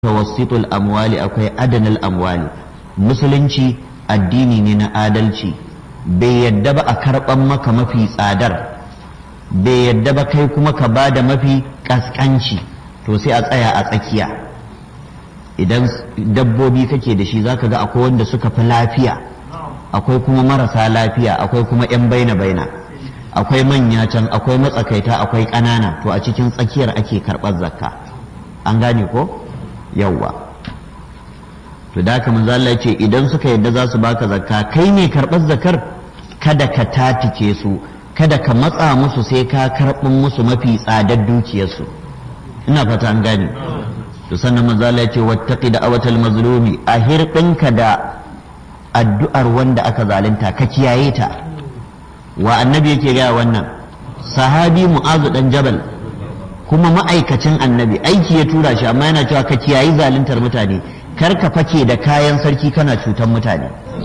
tawassitul amwali akwai adanal amwali musulunci addini ne na adalci bai yadda ba a karɓan maka mafi tsadar bai yadda ba kai kuma ka ba da mafi ƙasƙanci to sai a tsaya a tsakiya idan dabbobi kake da shi zaka ga akwai wanda suka fi lafiya akwai kuma marasa lafiya akwai kuma 'yan baina baina akwai manya can akwai matsakaita akwai ƙanana to a cikin tsakiyar ake karɓar zakka an gane ko yawwa to da haka manzo Allah ce idan suka yadda za su baka zakka kai ne karɓar zakar kada ka tatike su kada ka matsa musu sai ka karɓin musu mafi tsadar dukiyarsu ina fata an gane to sannan manzo Allah ce wattaqi da awatal mazlumi a hirɗinka da addu'ar wanda aka zalunta ka kiyaye ta wa annabi yake gaya wannan sahabi mu'azu dan jabal kuma ma'aikacin annabi aiki ya tura shi amma yana cewa ka kiyayi zaluntar mutane kar ka fake da kayan sarki kana cutar mutane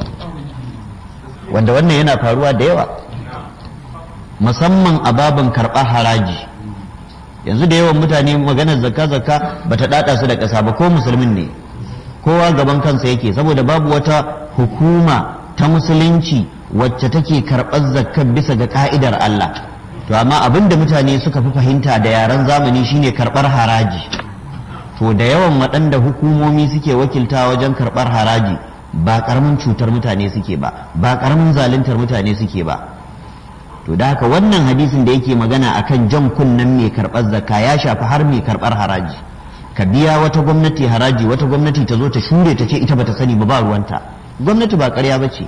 wanda wannan yana faruwa da yawa musamman a babin karɓar haraji yanzu da yawan mutane maganar zakka zakka bata dada su da ƙasa ba ko musulmin ne kowa gaban kansa yake saboda babu wata hukuma ta musulunci wacce take karɓar zakkar bisa ga ka'idar Allah to amma abin da mutane suka fi fahimta da yaren zamani shine karɓar haraji to da yawan waɗanda hukumomi suke wakilta wajen karɓar haraji ba ƙaramin cutar mutane suke ba ba ƙaramin zaluntar mutane suke ba to da haka wannan hadisin da yake magana akan jan kunnen mai karɓar zakka ya shafi har mai karɓar haraji ka biya wata gwamnati haraji wata gwamnati ta zo ta shure ta ce ita bata sani ba ba ruwanta gwamnati ba ƙarya ba ce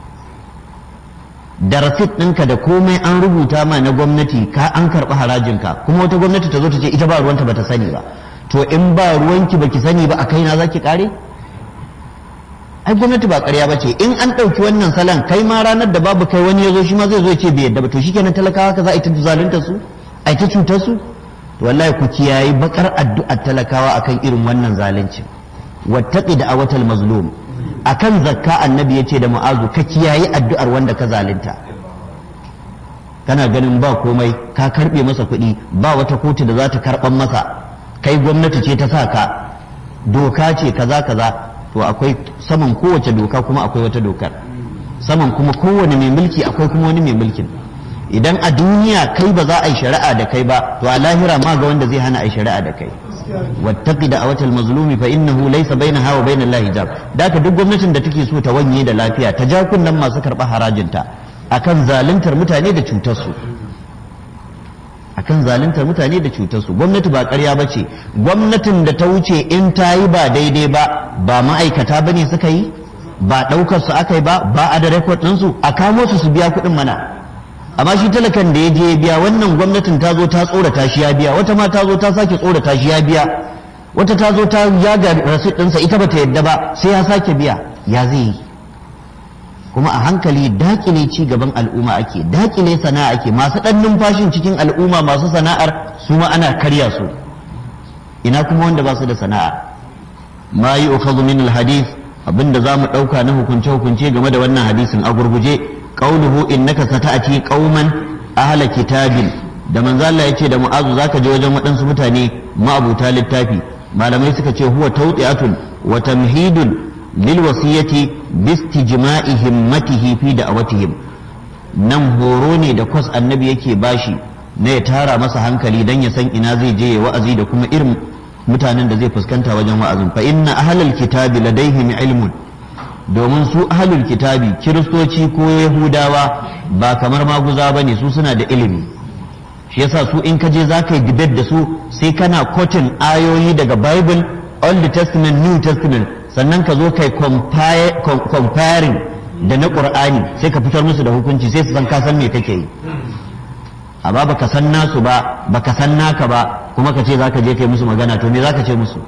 da rasit ɗinka da komai an rubuta ma na gwamnati ka an karɓi harajinka kuma wata gwamnati ta zo ta ce ita ba ruwanta bata sani ba to in ba ruwanki baki sani ba a kaina za ki ƙare ai gwamnati ba ƙarya ba ce in an ɗauki wannan salon kai ma ranar da babu kai wani ya zo shi ma zai zo ya ce bai yadda ba to shikenan talakawa ka za a yi ta zalunta su a yi ta cutar su to wallahi ku kiyayi bakar addu'ar talakawa akan irin wannan zalunci wattaqi da awatal mazlum akan zakka annabi ya ce da mu'azu ka kiyayi addu'ar wanda ka zalunta kana ganin ba komai ka karbe masa kuɗi ba wata kotu da za ta karɓan masa kai gwamnati ce ta sa ka doka ce kaza kaza to akwai saman kowace doka kuma akwai wata dokar saman kuma kowane mai mulki akwai kuma wani mai mulkin idan a duniya kai ba za a yi shari'a da kai ba to a lahira ma ga wanda zai hana a yi shari'a da kai wattaqi da awatal mazlumi fa innahu laysa bainaha wa bainal lahi hijab daka duk gwamnatin da take so ta wanye da lafiya ta ja kunnan masu karɓar harajinta akan zaluntar mutane da cutar su akan zaluntar mutane da cutar su gwamnati ba ƙarya ba ce gwamnatin da ta wuce in ta yi ba daidai ba ba ma'aikata ba ne suka yi ba ɗaukar su aka yi ba ba a da rekod ɗinsu a kamo su su biya kuɗin mana amma shi talakan da ya je ya biya wannan gwamnatin ta zo ta tsorata shi ya biya wata ma ta zo ta sake tsorata shi ya biya wata ta zo ta yaga rasit ɗinsa ita ba ta yadda ba sai ya sake biya ya zai yi kuma a hankali dakile ci gaban al'umma ake dakile sana'a ake masu ɗan numfashin cikin al'umma masu sana'ar su ma ana karya su ina kuma wanda ba su da sana'a ma yi ukhadhu min alhadith abinda za mu ɗauka na hukunce hukunce game da wannan hadisin a gurguje qauluhu innaka sata'ati qauman ahla kitabin da manzo Allah yace da mu'azu zaka je wajen waɗansu mutane ma'abuta littafi malamai suka ce huwa tawdi'atun wa tamhidun lil wasiyati bistijma'i himmatihi fi da'awatihim nan horo ne da kwas annabi yake bashi na ya tara masa hankali dan ya san ina zai je ya wa'azi da kuma irin mutanen da zai fuskanta wajen wa'azin fa inna ahlal kitabi ladaihim ilmun domin su ahlul kitabi kiristoci ko yahudawa ba kamar maguza bane su suna da ilimi shi yasa su in ka je za ka yi debate da su sai kana kotin ayoyi daga bible old testament new testament sannan ka zo kai comparing da na qur'ani sai ka fitar musu da hukunci sai su san ka san me kake yi amma baka san nasu ba baka san naka ba kuma ka ce za ka je kai musu magana to me za ka ce musu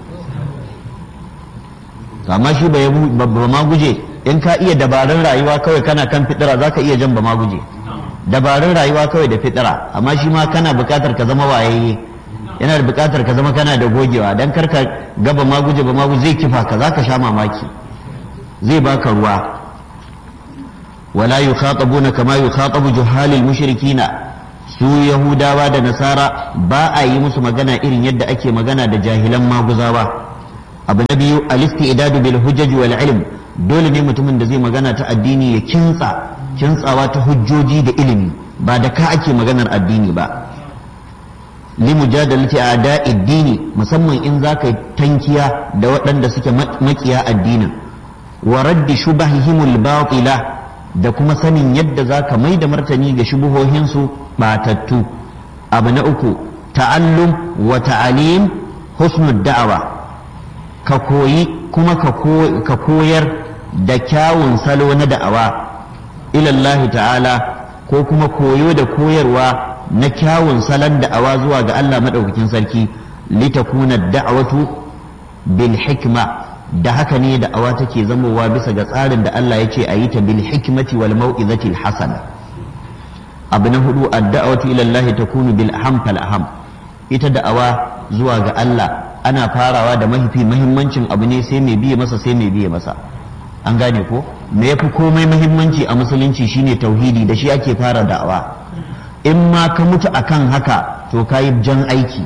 amma shi ba ma guje in ka iya dabarun rayuwa kawai kana kan fitira za ka iya jan ba ma guje dabarun rayuwa kawai da fitira amma shi ma kana bukatar ka zama wayayye yana da bukatar ka zama kana da gogewa dan karka gaba ma guje ba ma guje zai kifa ka za ka sha mamaki zai baka ruwa wala yukhatabuna kama yukhatabu juhalil mushrikina su yahudawa da nasara ba a yi musu magana irin yadda ake magana da jahilan maguzawa abu na biyu al-istidadu bil hujaj wal ilm dole ne mutumin da zai magana ta addini ya kintsa kintsawa ta hujjoji da ilimi ba da ka ake maganar addini ba li mujadalati a'da'i dini musamman in zaka tankiya da waɗanda suke makiya addinin wa raddi shubahihimul batila da kuma sanin yadda zaka mai da martani ga shubuhohinsu batattu abu na uku ta'allum wa ta'alim husnud da'awa ka koyi kuma ka koyar da kyawun salo na da'awa ilallahi ta'ala ko kuma koyo da koyarwa na kyawun salon da'awa zuwa ga Allah maɗaukakin sarki litakuna da'awatu bil hikma da haka ne da'awa take zamowa bisa ga tsarin da Allah ya ce a yi ta bil hikmati wal mau'izatil hasana abu na hudu ad-da'watu ila Allah takunu bil aham fal aham ita da'awa zuwa ga Allah ana farawa da mahifi mahimmancin abu ne sai mai biye masa sai mai biye masa an gane ko me yafi komai mahimmanci a musulunci shine tauhidi da shi ake fara da'awa in ma ka mutu akan haka to kayi jan aiki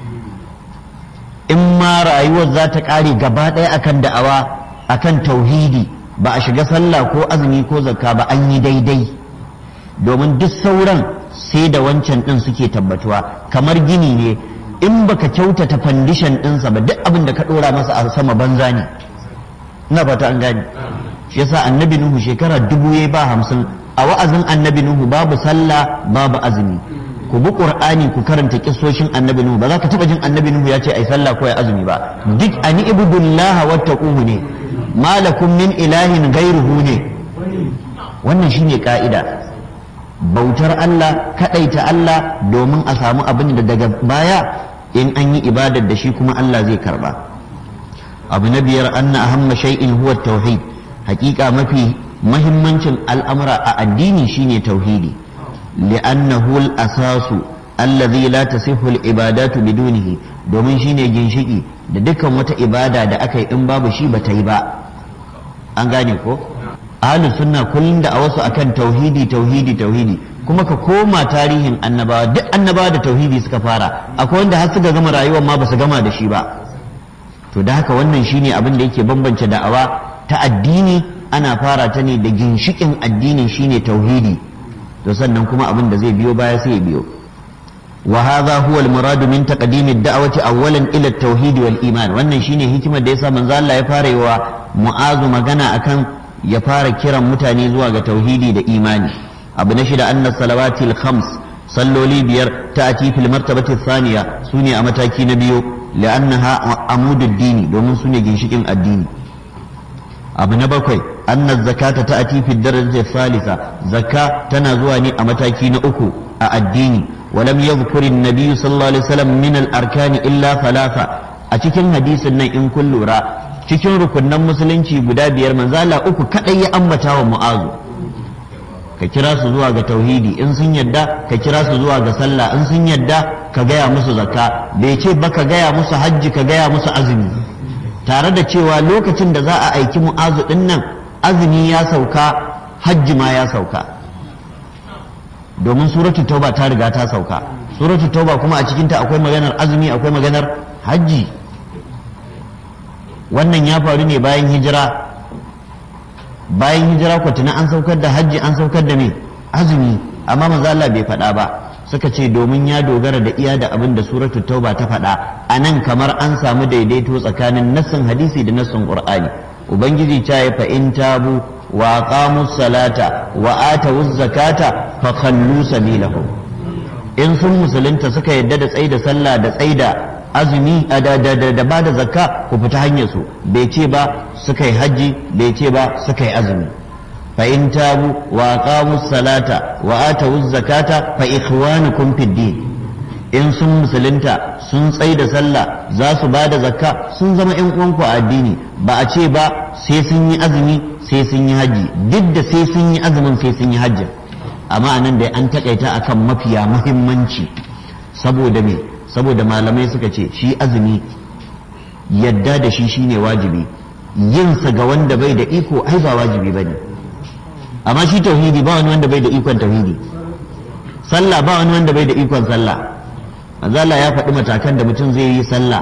in ma rayuwar za ta kare gaba ɗaya akan da'awa akan tauhidi ba a shiga sallah ko azumi ko zakka ba an yi daidai domin duk sauran sai da wancan ɗin suke tabbatuwa kamar gini ne in baka kyautata fandishan ɗinsa ba duk abin da ka ɗora masa a sama banza ne ina fata an gane shi yasa annabi nuhu shekara dubu ya ba hamsin a wa'azin annabi nuhu babu sallah babu azumi ku bi qur'ani ku karanta kissoshin annabi nuhu ba za ka taba jin annabi nuhu ya ce ai sallah ko ai azumi ba duk ani ibudullaha wattaquhu ne malakum min ilahin ghairuhu ne wannan shine ka'ida bautar Allah kadaita Allah domin a samu abin da daga baya in an yi ibadar da shi kuma Allah zai karba abu na biyar anna ahamma shay'in huwa tauhid hakika mafi mahimmancin al'amura a addini shine tauhidi li'annahu al-asasu allazi la tasihhu al-ibadatu bidunihi domin shine ginshiki da dukkan wata ibada da aka yi in babu shi ba ta yi ba an gane ko ahlus sunna kullum da a wasu akan tauhidi tauhidi tauhidi kuma ka koma tarihin annabawa duk annabawa da tauhidi suka fara akwai wanda har suka gama rayuwar ma ba su gama da shi ba to da haka wannan shine abin da yake bambance da'awa ta addini ana fara ta ne da ginshikin addinin shine tauhidi to sannan kuma abin da zai biyo baya sai ya biyo wa hadha huwa al-murad min taqdim ad-da'wati awwalan ila at-tauhid wal iman wannan shine hikimar da yasa manzo Allah ya fara yi wa mu'azu magana akan ya fara kiran mutane zuwa ga tauhidi da imani abu na shida anna salawatil khams salloli biyar ta'ati fil martabati thaniya sune a mataki na biyu li'annaha amudud dini domin sune ginshikin addini abu na bakwai anna zakata ta'ati fi darajati thalitha zakka tana zuwa ne a mataki na uku a addini ولم يذكر النبي صلى الله عليه وسلم من الأركان إلا ثلاثة أتكن حديث إن كل را cikin rukunan musulunci guda biyar manzala uku kadai ya ambata wa mu'azu ka kira su zuwa ga tauhidi in sun yadda ka kira su zuwa ga sallah in sun yadda ka gaya musu zakka bai ce ba ka gaya musu hajji ka gaya musu azumi tare da cewa lokacin da za a aiki mu'azu din nan azumi ya sauka hajji ma ya sauka domin suratul tauba ta riga ta sauka suratul tauba kuma a cikinta akwai maganar azumi akwai maganar hajji wannan ya faru ne bayan hijira bayan hijira kwatuna an saukar da hajji an saukar da me azumi amma maza Allah bai faɗa ba suka ce domin ya dogara da iya da abin da suratul tauba ta faɗa a nan kamar an samu daidaito tsakanin nassin hadisi da nassin qur'ani ubangiji ta yi fa in tabu wa aqamu salata wa atu zakata fa khallu sabilahum in sun musulunta suka yadda da tsaida sallah da tsaida azumi da da da ba da zakka ku fita hanyar su bai ce ba suka yi hajji bai ce ba suka yi azumi fa in tabu wa aqamu salata wa atu zakata fa ikhwanukum fid din in sun musulunta sun tsai da sallah za su ba da zakka sun zama yan uwanku a addini ba a ce ba sai sun yi azumi sai sun yi hajji duk da sai sun yi azumin sai sun yi hajji amma anan da an takaita akan mafiya muhimmanci saboda me saboda malamai suka ce shi azumi yadda da shi shine wajibi yinsa ga wanda bai da iko ai ba wajibi bane amma shi tauhidi ba wani wanda bai da ikon tauhidi sallah ba wani wanda bai da ikon sallah manzo Allah ya faɗi matakan da mutum zai yi sallah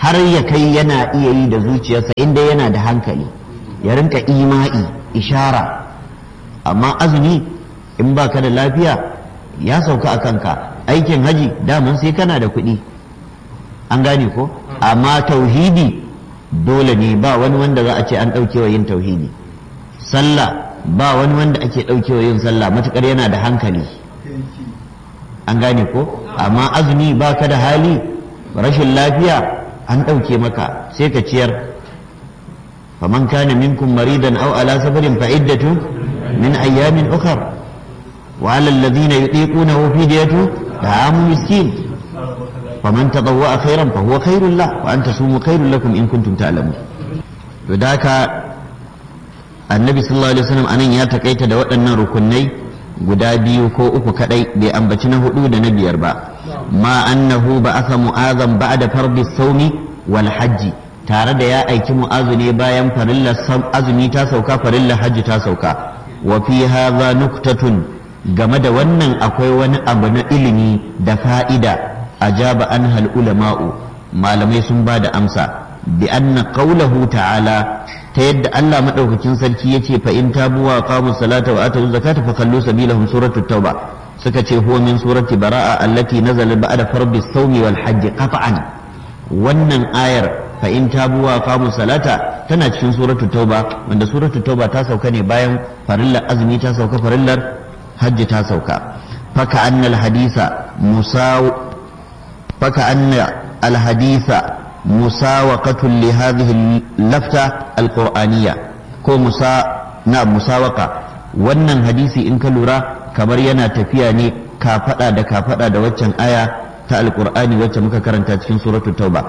har ya kai yana iya yi da zuciyarsa inda yana da hankali ya rinka ima'i ishara amma azumi in ba ka da lafiya ya sauka a kanka aikin haji daman sai kana da kuɗi an gane ko amma tauhidi dole ne ba wani wanda za a ce an ɗaukewa yin tauhidi sallah ba wani wanda ake ɗaukewa yin sallah matuƙar yana da hankali an gane ko amma azumi ba ka da hali rashin lafiya an ɗauke maka sai ka ciyar faman kana minkum maridan aw ala safarin fa iddatu min ayyamin ukhra wa ala alladhina yutiqunahu fidyatu ta'amu miskin faman tadawwa khairan fa huwa khairul lah wa an tasumu khairul lakum in kuntum ta'lamun to da haka annabi sallallahu alaihi wasallam anan ya takaita da waɗannan rukunai guda biyu ko uku kadai bai ambaci na hudu da na biyar ba ma annahu ba'atha mu'azan ba'da fardi sawmi wal hajji tare da ya aiki mu'azu ne bayan farillar azumi ta sauka farillar hajji ta sauka wa fi hadha nuktatun game da wannan akwai wani abu na ilimi da fa'ida ajaba anhal ulama'u malamai sun ba da amsa bi anna qawlahu ta'ala ta yadda Allah madaukakin sarki yace fa in tabu wa qamu salata wa atu zakata fa kallu sabilahum suratu tauba suka ce huwa min surati bara'a allati nazala ba'da fardi sawmi wal hajj qat'an wannan ayar fa in tabu wa qamu salata tana cikin suratu tauba wanda suratu tauba ta sauka ne bayan farillar azumi ta sauka farillar hajji ta sauka faka annal hadisa musaw faka anna al hadisa مساوقة لهذه اللفتة القرآنية ko musa na musawaka wannan hadisi in ka lura kamar yana tafiya ne kafada da kafada da waccan aya ta alqur'ani wacce muka karanta cikin suratu tauba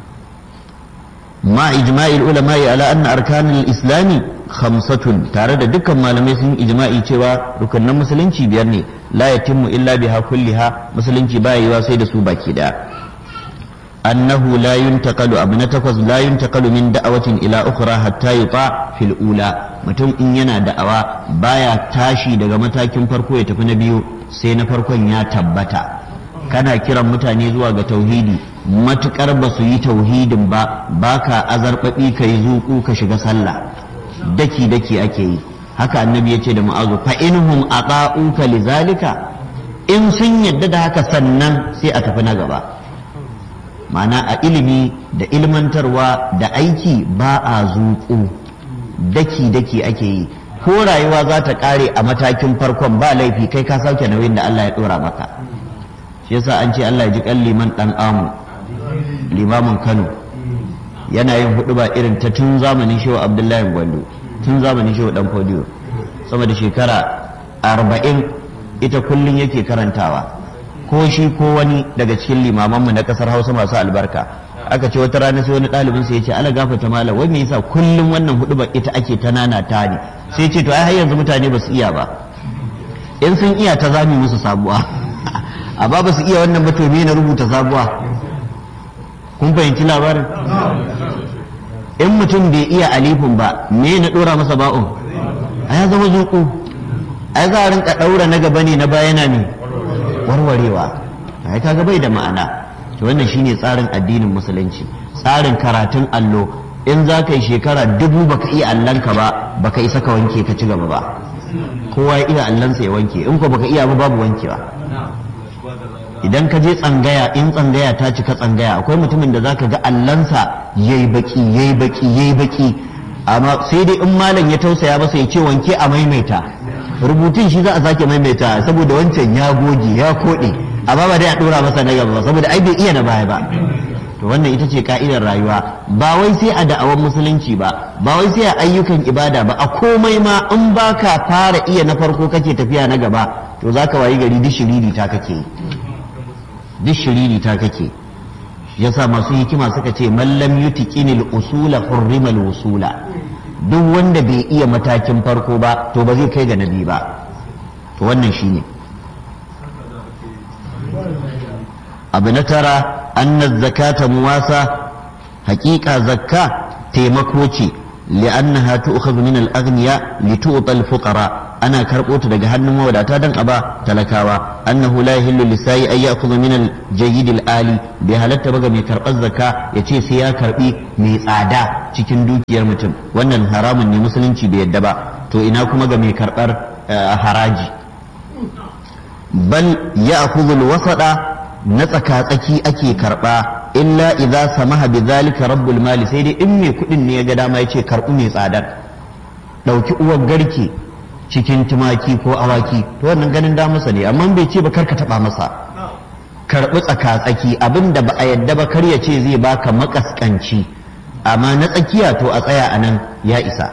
ma ijma'il ulama'i ala anna arkanul islami khamsatun tare da dukkan malamai sun ijma'i cewa rukunan musulunci biyar ne la yatimmu illa biha kulliha musulunci baya yiwa sai da su baki daya أنه لا ينتقل أبنة تقص لا ينتقل من دعوة إلى أخرى حتى يطاع في الأولى متم إن ينا دعوة بايا تاشي دغا متاكين فرقو يتفي نبيو سينا فرقو يا تبتا kana kiran mutane zuwa ga tauhidi matukar ba su yi tauhidin ba baka azarbabi ka yi zuku ka shiga sallah daki daki ake yi haka annabi ya ce da mu'azu fa inhum ata'uka lizalika in sun yadda da haka sannan sai a tafi na gaba ma'ana a ilimi da ilmantarwa da aiki ba a zuƙu daki-daki ake yi ko rayuwa za ta ƙare a matakin farkon ba laifi kai ka sauke nauyin da Allah ya ɗora maka shi yasa an ce Allah ya ji kan liman ɗan amu limamin Kano yana yin hudu ba irin ta tun zamanin shehu Abdullahi Gwando tun zamanin shehu ɗan Fodiyo sama da shekara arba'in ita kullum yake karantawa ko shi ko wani daga cikin limamanmu na kasar hausa masu albarka aka ce wata rana sai wani ɗalibin sai ya ce ala gafata mala wai me yasa kullum wannan hudu ba ita ake ta nana ta ne sai ce to ai har yanzu mutane ba su iya ba in sun iya ta zami musu sabuwa amma ba su iya wannan ba to me na rubuta sabuwa kun fahimci labarin in mutum bai iya alifin ba me na dora masa ba'un ai ya zama zuku ai za a rinka daura na gaba ne na bayana ne warwarewa ai kaga bai da ma'ana to wannan shine tsarin addinin musulunci tsarin karatun allo in za ka yi shekara dubu baka iya allonka ba baka isa ka wanke ka ci gaba ba kowa ya iya allonsa ya wanke in ko baka iya ba babu wankewa idan ka je tsangaya in tsangaya ta cika tsangaya akwai mutumin da zaka ga allonsa yayi baki yayi baki yayi baki amma sai dai in malam ya tausaya masa ya ce wanke a maimaita rubutun shi za a sake maimaita saboda wancan ya goge ya koɗe amma ba dai a ɗora masa na gaba saboda ai bai iya na baya ba to wannan ita ce ka'idar rayuwa ba wai sai a da'awar musulunci ba ba wai sai a ayyukan ibada ba a komai ma in baka fara iya na farko kake tafiya na gaba to zaka wayi gari duk shiriri ta kake duk shiriri ta kake yasa masu hikima suka ce mallam yutiqinil usula hurrimal wusula duk wanda bai iya matakin farko ba to ba zai kai ga nabi ba to wannan shine abu na tara anna zakata muwasa haƙiƙa zakka taimako ce li'annaha tu'khadhu min al-aghniya li tu'ta al-fuqara ana karɓo ta daga hannun mawadata don a ba talakawa annahu la yahillu lisayi ay ya'khudhu min al-jayyid al-ali bai halatta ba ga mai karɓar zakka ya ce sai ya karɓi mai tsada cikin dukiyar mutum wannan haramun ne musulunci bai yadda ba to ina kuma ga mai karɓar haraji bal ya'khudhu al-wasada na tsaka-tsaki ake karɓa illa idza samaha bi zalika rabbul mali sai dai in mai kuɗin ne ya ga dama ya ce karɓi mai tsadar ɗauki uwar garke cikin tumaki ko awaki to wannan ganin damusa ne amma bai ce ba kar ka taɓa masa karɓi tsaka-tsaki abin da ba a yadda ba kar ya ce zai baka makaskanci amma na tsakiya to a tsaya a nan ya isa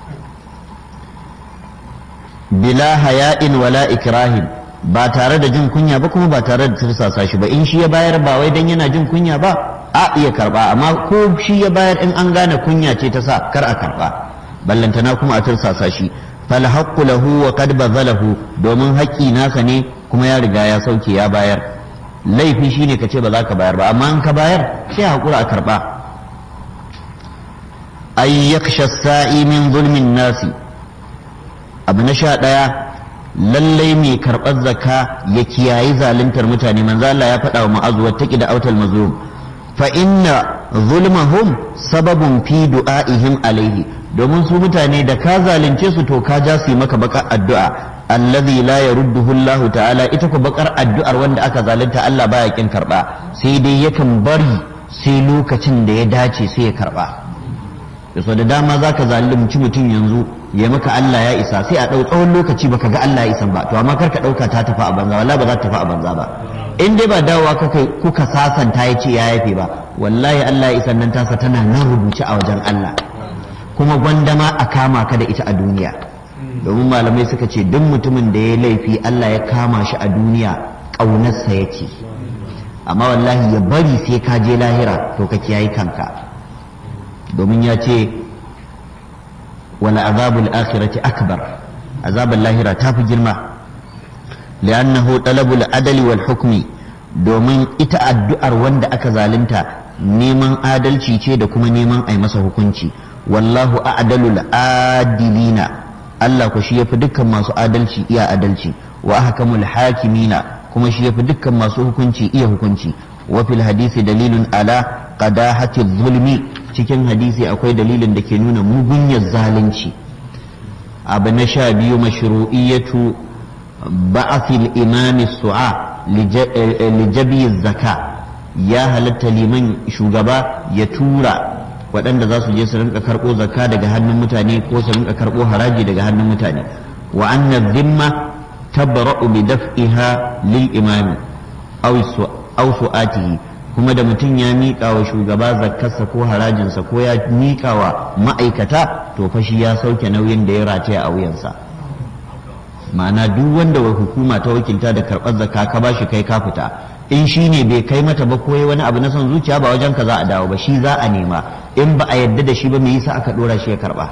bila haya'in wala ikrahin ba tare da jin kunya ba kuma ba tare da tursasa shi ba in shi ya bayar ba wai dan yana jin kunya ba a iya karba amma ko shi ya bayar in an gane kunya ce ta sa kar a karba ballantana kuma a tursasa shi fal haqqu lahu wa qad bazalahu domin haƙƙi nasa ne kuma ya riga ya sauke ya bayar laifi shine ka ce ba za ka bayar ba amma in ka bayar sai hakura a karba ay yakhsha sa'i min zulmin nasi abu na sha ɗaya lallai mai karɓar zakka ya kiyayi zaluntar mutane manzo Allah ya faɗa wa ma'azu wattaqi da autal mazlum fa inna zulmahum sababun fi du'aihim alaihi domin su mutane da ka zalunce su to ka ja su maka bakar addu'a allazi la yarudduhu Allah ta'ala ita ko bakar addu'ar wanda aka zalunta Allah baya kin karba sai dai yakan bari sai lokacin da ya dace sai ya karba da da dama zaka zalunci mutum yanzu ya maka Allah ya isa sai a ɗau tsawon lokaci baka ga Allah ya isa ba to amma kar ka ɗauka ta tafi a banza wallahi ba za ta tafi a banza ba in dai ba dawowa kuka kuka sasanta ya ce ya yafe ba wallahi Allah ya isa nan tasa tana nan rubuce a wajen Allah kuma gwandama a kama ka da ita a duniya domin malamai suka ce duk mutumin da ya laifi Allah ya kama shi a duniya ƙaunarsa yake amma wallahi ya bari sai ka je lahira to ka kiyaye kanka domin ya ce wala azabul akhirati akbar azabul lahira ta fi girma li'annahu talabul adali wal hukmi domin ita addu'ar wanda aka zalunta neman adalci ce da kuma neman ai masa hukunci wallahu a'dalul adilina Allah ku shi yafi dukkan masu adalci iya adalci wa ahkamul hakimina kuma shi yafi dukkan masu hukunci iya hukunci wa fil hadisi dalilun ala qadahati zulmi cikin hadisi akwai dalilin da ke nuna mugunyar zalunci abu na sha biyu mashru'iyyatu ba'athil imami su'a lijabi zaka ya halatta liman shugaba ya tura waɗanda za su je su rinka karɓo zakka daga hannun mutane ko su rinka karɓo haraji daga hannun mutane wa anna dhimma tabra'u bi daf'iha lil imami aw su'atihi kuma da mutum ya miƙa wa shugaba zakkarsa ko harajinsa ko ya miƙa wa ma'aikata to fa shi ya sauke nauyin da ya rataya a wuyansa ma'ana duk wanda wa hukuma ta wakilta da karɓar zakka ka bashi kai ka fita in shi ne bai kai mata ba ko wani abu na son zuciya ba wajen ka za a dawo ba shi za a nema in ba a yadda da shi ba me yasa aka dora shi ya karɓa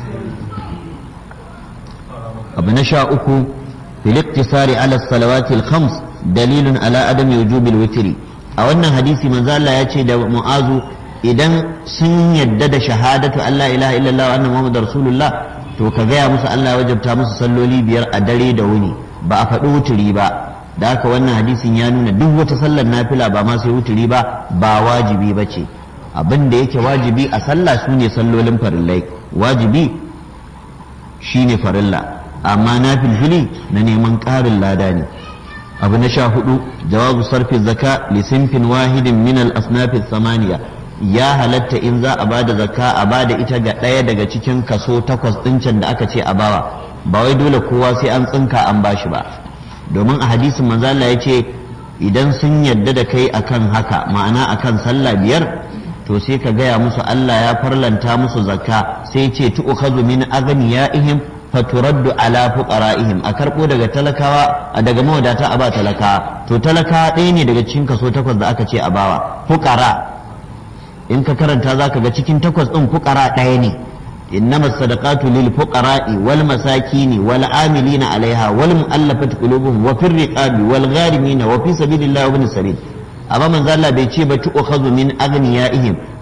abu na sha uku fil iktisari ala salawati al-khams dalilun ala adami wujubil witri a wannan hadisi manzo Allah ya ce da mu'azu idan sun yadda da shahadatu Allah ilaha illallah wa anna muhammadar rasulullah to ka gaya musu Allah ya wajabta musu salloli biyar a dare da wuni ba a faɗi wuturi ba da haka wannan hadisin ya nuna duk wata sallar nafila ba ma sai wuturi ba ba wajibi ba ce abin da yake wajibi a sallah su ne sallolin farillai wajibi shine farilla amma na filfili na neman ƙarin lada ne abu na sha hudu jawabu sarfi zaka li sinfin wahidin min al asnafi samaniya ya halatta in za a bada zakka a bada ita ga ɗaya daga cikin kaso takwas ɗincin da aka ce a bawa ba wai dole kowa sai an tsinka an bashi ba domin a hadisin manzo Allah ya ce idan sun yadda da kai akan haka ma'ana akan sallah biyar to sai ka gaya musu Allah ya farlanta musu zakka sai ce tu'khadhu min aghniyaihim faturaddu ala fuqara'ihim a karbo daga talakawa daga mawadata a ba talakawa to talakawa ɗaya ne daga cikin kaso takwas da aka ce a bawa fuqara in ka karanta zaka ga cikin takwas ɗin fuqara ɗaya ne إنما الصدقات للفقراء والمساكين والعاملين عليها والمؤلفة قلوبهم وفي الرقاب والغارمين وفي سبيل الله وابن السبيل amma manzo Allah bai ce ba tu'khadhu min aghniyaihim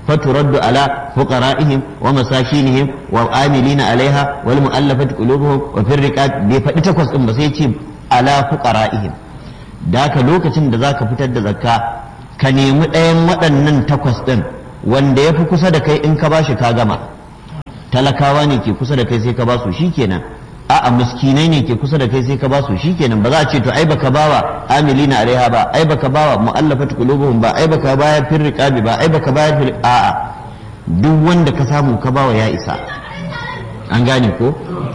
فترد على فقرائهم ومساكينهم والعاملين عليها والمؤلفة قلوبهم وفي الرقاب بفدي تكوس ام بس على فقرائهم daka lokacin da zaka fitar da zakka ka nemi ɗayan waɗannan takwas ɗin wanda ya fi kusa da kai in ka bashi ka gama talakawa ne ke kusa da kai sai ka basu shikenan a'a miskinai ne ke kusa da kai sai ka basu shikenan ba za a ce to ai baka bawa amilina alaiha ba ai baka bawa mu'allafat qulubuhum ba ai baka bayar fil riqabi ba ai baka bayar fil a'a duk wanda ka samu ka bawa ya isa an gane ko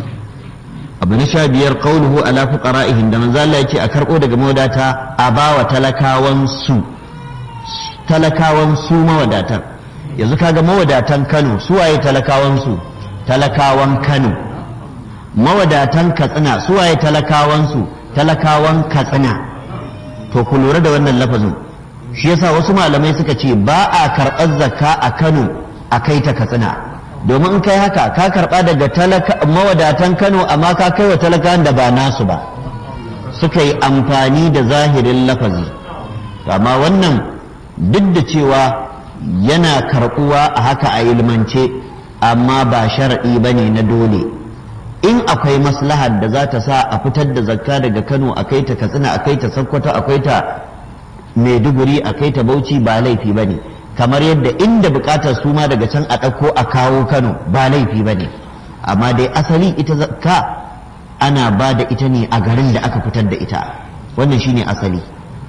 abu na sha biyar qauluhu ala fuqara'ihim da manzo Allah yake a karbo daga mawadata a bawa talakawan su talakawan su mawadatar yanzu kaga mawadatan Kano su waye talakawan su talakawan Kano mawadatan katsina suwaye talakawansu talakawan katsina to ku lura da wannan lafazin shi yasa wasu malamai suka ce ba a karɓar zakka a kano a kai ta katsina domin in kai haka ka karɓa daga mawadatan kano amma ka kai wa talakawan da ba nasu ba suka yi amfani da zahirin lafazi amma wannan duk da cewa yana karɓuwa a haka a ilmance amma ba sharaɗi ba ne na dole in akwai maslahar da za ta sa a fitar da zakka daga kano a kai ta katsina a kai ta sokoto a kai ta maiduguri a kai ta bauchi ba laifi ba ne kamar yadda inda bukatar su ma daga can a ɗauko a kawo kano ba laifi ba ne amma dai asali ita zakka ana ba da ita ne a garin da aka fitar da ita wannan shine asali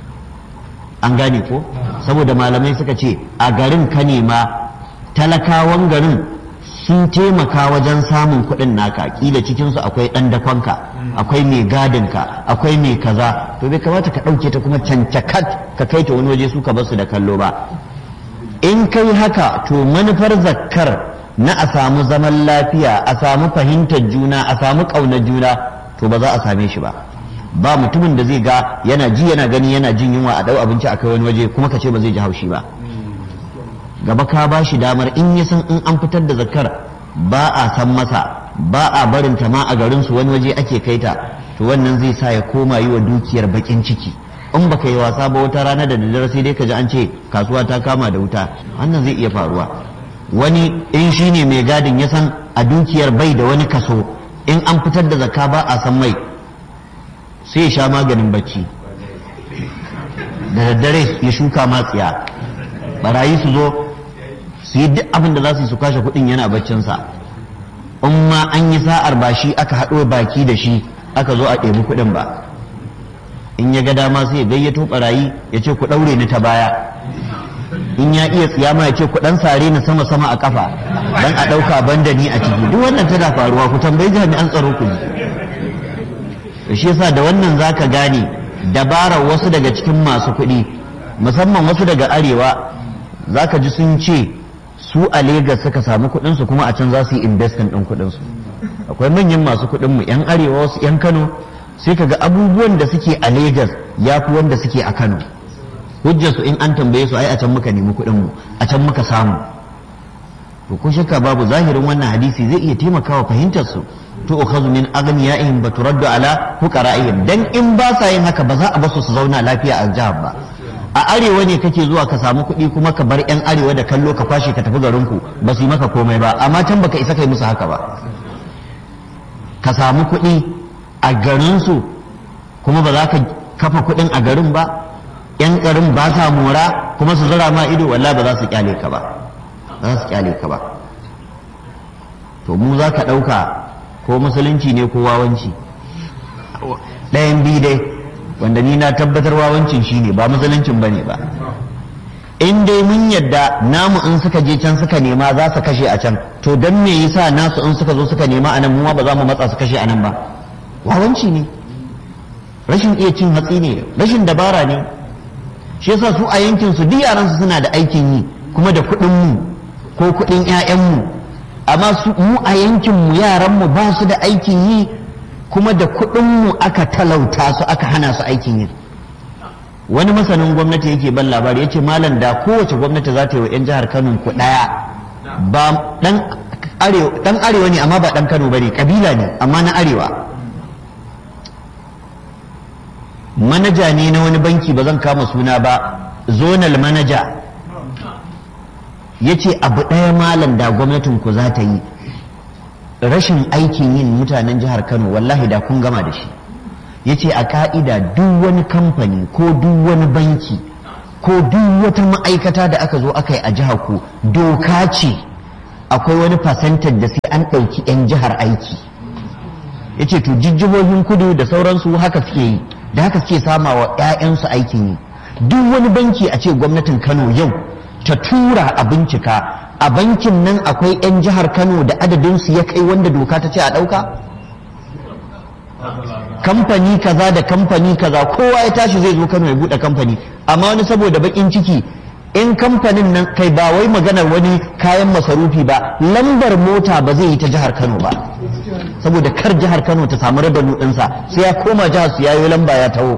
an gane ko saboda malamai suka ce a garin ka nema talakawan garin sun taimaka wajen samun kuɗin naka kila cikinsu akwai ɗan dakonka akwai mai gadinka akwai mai kaza to bai kamata ka ɗauke ta kuma cancakat ka kai ta wani waje su ka basu da kallo ba in kai haka to manufar zakkar na a samu zaman lafiya a samu fahimtar juna a samu ƙaunar juna to ba za a same shi ba ba mutumin da zai ga yana ji yana gani yana jin yunwa a ɗau abinci a kai wani waje kuma ka ce ba zai ji haushi ba gaba ka ba shi damar in ya san in an fitar da zakar ba a san masa ba a barin ta ma a garin su wani waje ake kai ta to wannan zai sa ya koma yi wa dukiyar bakin ciki in baka yi wasa ba wata rana da daddare sai dai ka ji an ce kasuwa ta kama da wuta wannan zai iya faruwa wani in shi ne mai gadin ya san a dukiyar bai da wani kaso in an fitar da zakka ba a san mai sai ya sha maganin bacci da daddare ya shuka matsiya barayi su zo su yi duk abin da za su yi su kashe kuɗin yana baccinsa in ma an yi sa'ar ba shi aka haɗo baki da shi aka zo a ɗebi kuɗin ba in ya ga dama sai ya gayyato barayi ya ce ku ɗaure ni ta baya in ya iya tsiyama ya ce ku ɗan sare ni sama sama a kafa dan a ɗauka banda ni a ciki duk wannan tana faruwa ku tambayi jami'an tsaro ku ji shi yasa da wannan zaka gane dabarar wasu daga cikin masu kuɗi musamman wasu daga arewa zaka ji sun ce su a Legas suka samu kuɗinsu kuma a can za su yi investin ɗin kuɗinsu akwai manyan masu kuɗin mu 'yan arewa wasu 'yan kano sai ka ga abubuwan da suke a Legas ya fi wanda suke a kano hujjarsu in an tambaye su ai a can muka nemi kuɗin mu a can muka samu to ko shakka babu zahirin wannan hadisi zai iya taimakawa fahimtar su to ukhazu min aghniyaihim ba turaddu ala fuqara'ihim dan in ba sa yin haka ba za a basu su zauna lafiya a jihar ba a arewa ne kake zuwa ka samu kuɗi kuma ka bar yan arewa da kallo ka kwashe ka tafi garinku ba su yi maka komai ba amma can baka isa kai musu haka ba ka samu kuɗi a garinsu kuma ba za ka kafa kuɗin a garin ba yan garin ba sa mora kuma su zura ma ido wallahi ba za su kyale ka ba za su kyale ka ba to mu za ka ɗauka ko musulunci ne ko wawanci ɗayan bi dai wanda ni na tabbatar wawancin shi ne ba musuluncin ba ne ba in dai mun yadda namu in suka je can suka nema za su kashe a can to don me yasa nasu in suka zo suka nema a nan mu ba za mu matsa su kashe a nan ba wawanci ne rashin iya cin hatsi ne rashin dabara ne shi yasa su a yankin su duk yaran su suna da aikin yi kuma da kuɗin mu ko kuɗin ƴaƴan mu amma su mu a yankin mu yaran mu ba su da aikin yi kuma da kuɗin mu aka talauta su aka hana su aikin yi wani masanin gwamnati yake ban labari yace malam da kowace gwamnati za ta yi wa 'yan jihar Kano ku ɗaya ba dan arewa dan arewa ne amma ba dan Kano bane kabila ne amma na arewa manaja ne na wani banki ba zan kama suna ba zonal manaja ya ce abu ɗaya malam da gwamnatin ku za ta yi rashin aikin yin mutanen jihar kano wallahi da kun gama da shi ya ce a ka'ida duk wani kamfani ko duk wani banki ko duk wata ma'aikata da aka zo aka yi a jihar ku doka ce akwai wani fasantar da sai an ɗauki 'yan jihar aiki ya ce to jijjihohin kudu da sauransu haka suke yi da haka suke sama wa 'ya'yansu aikin yi duk wani banki a ce gwamnatin kano yau ta tura a bincika a bankin nan akwai 'yan jihar kano da adadinsu ya kai wanda doka ta ce a ɗauka kamfani kaza da kamfani kaza kowa ya tashi zai zo kano ya buɗe kamfani amma wani saboda baƙin ciki in kamfanin nan kai ba wai maganar wani kayan masarufi ba lambar mota ba zai yi ta jihar kano ba saboda kar jihar kano ta samu rabanu ɗinsa sai ya koma jihar su yayo lamba ya taho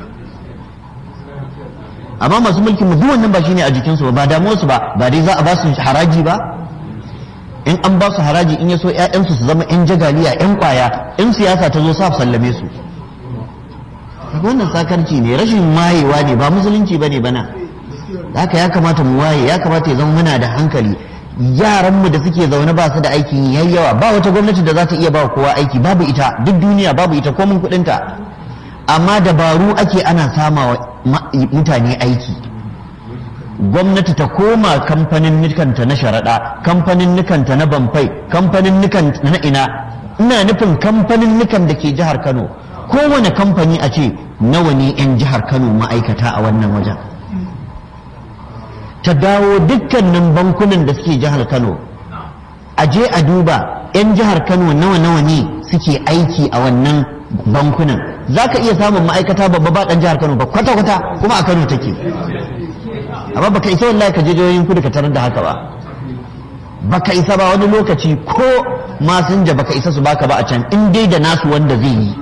amma masu mulkin mu duk wannan ba shine a jikinsu ba ba damuwarsu ba ba dai za a ba su haraji ba in an ba su haraji in ya so ƴaƴansu su zama ƴan jagaliya ƴan kwaya in siyasa ta zo sa sallame su wannan sakarci ne rashin mayewa ne ba musulunci bane bana haka ya kamata mu waye ya kamata ya zama muna da hankali yaranmu da suke zaune ba su da aikin yi yayi yawa ba wata gwamnati da za ta iya ba kowa aiki babu ita duk duniya babu ita komin kudinta amma dabaru ake ana sama wa mutane aiki gwamnati ta koma kamfanin nikanta na sharaɗa kamfanin nikanta na bamfai kamfanin nikanta na ina ina nufin kamfanin nikan da ke jihar kano kowane kamfani a ce nawa ne 'yan jihar kano ma'aikata a wannan wajen ta dawo dukkanin bankunan da suke jihar kano a je a duba 'yan jihar kano nawa nawa ne suke aiki a wannan bankunan za ka iya samun ma'aikata babba ba ɗan jihar kano ba kwata-kwata kuma a kano take amma baka isa wallahi ka je jihohin kudu ka tarar da haka ba baka isa ba wani lokaci ko masinja baka isa su baka ba a can in dai da nasu wanda zai yi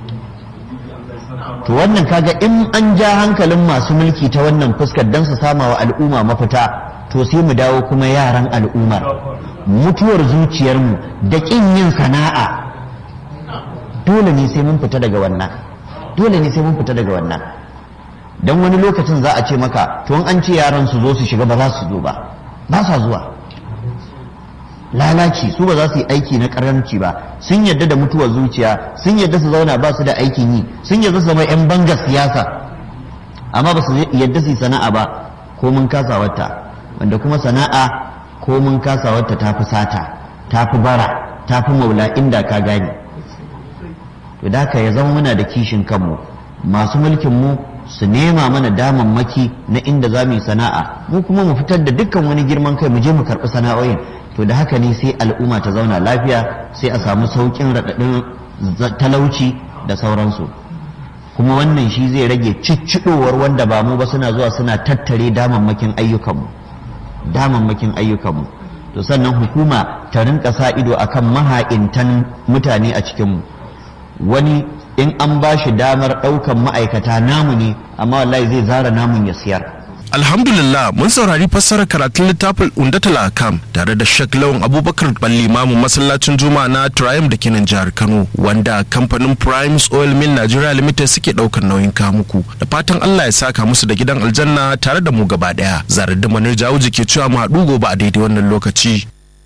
to wannan kaga in an ja hankalin masu mulki ta wannan fuskar don su sama wa al'umma mafita to sai mu dawo kuma yaran al'ummar mutuwar zuciyarmu da ƙin yin sana'a dole ne sai mun fita daga wannan dole ne sai mun fita daga wannan don wani lokacin za a ce maka to an ce yaran su zo su shiga ba za su zo ba ba sa zuwa lalaci su ba za su yi aiki na karanci ba sun yadda da mutuwar zuciya sun yadda su zauna ba su da aikin yi sun yadda su zama 'yan bangar siyasa amma ba su yadda su yi sana'a ba ko mun kasa wata wanda kuma sana'a ko mun kasa wata ta fi sata ta fi bara ta fi maula inda ka gane to da haka ya zama muna da kishin kanmu masu mulkin mu su nema mana damammaki na inda za mu yi sana'a mu kuma mu fitar da dukkan wani girman kai mu je mu karɓi sana'o'in to da haka ne sai al'umma ta zauna lafiya sai a samu sauƙin raɗaɗin talauci da sauransu kuma wannan shi zai rage cicciɗowar wanda ba mu ba suna zuwa suna tattare damammakin ayyukanmu damammakin ayyukanmu to sannan hukuma ta rinka sa ido akan maha'intan mutane a cikinmu wani in an ba shi damar ɗaukan ma'aikata namu ne amma wallahi zai zara namun ya siyar Alhamdulillah mun saurari fassarar karatun littafin Undatul Akam tare da Sheikh Lawan Abubakar Balli Mamu masallacin Juma'a na Triumph da kenan jihar Kano wanda kamfanin Primes Oil Mill Nigeria Limited suke daukar nauyin kamuku da fatan Allah ya saka musu da gidan aljanna tare da mu gaba daya zarar da manar jawo ke cewa mu haɗu gobe a daidai wannan lokaci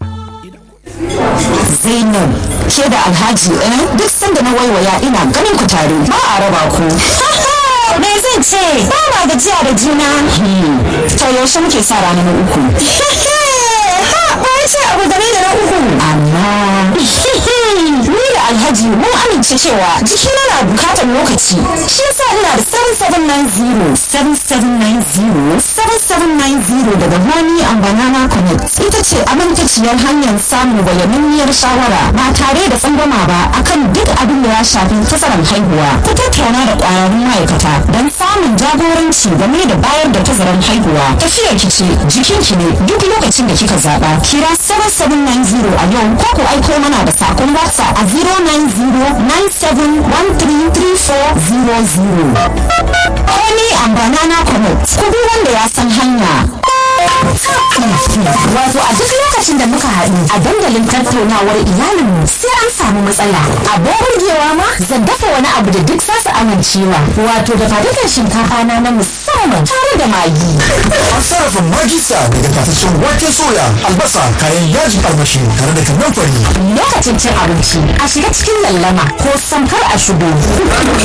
Zainab ke da Alhaji eh duk sanda na waiwaya ina ganin ku tare ba a raba ku. Me zan ce ba ma gajiya da juna. To yaushe muke sa rana na uku. Ba ya ce abu game da na uku. Amma ni da Alhaji mun amince cewa jikina na bukatar lokaci. Shi yasa ina da 7790 7790 7790 daga Honey and Banana Connect. Ita ce amintaciyar hanyar samun bayananniyar shawara ba tare da tsangwama ba akan duk abin da ya shafi tazarar haihuwa. Ku tattauna da ƙwararrun ma'aikata don samun jagoranci game da bayar da tazarar haihuwa. Tafiyar ki ce jikinki ne duk lokacin da kika zaɓa. Kira 7790 a yau ko ku aiko mana da sakon WhatsApp a 09097133400. Honey and Banana Connect. Ku bi wanda ya san hanya. Wato a duk lokacin da muka haɗu a dandalin tattaunawar iyalinmu sai an samu matsala. Abin burgewa ma zan dafa wani abu da duk zasu amincewa. Wato da fadukan shinkafa na na musamman tare da magi. An sarrafa magisa daga tafashin wake soya, albasa, kayan yajin armashi tare da kannan fari. Lokacin cin abinci a shiga cikin lallama ko samkar a shigo.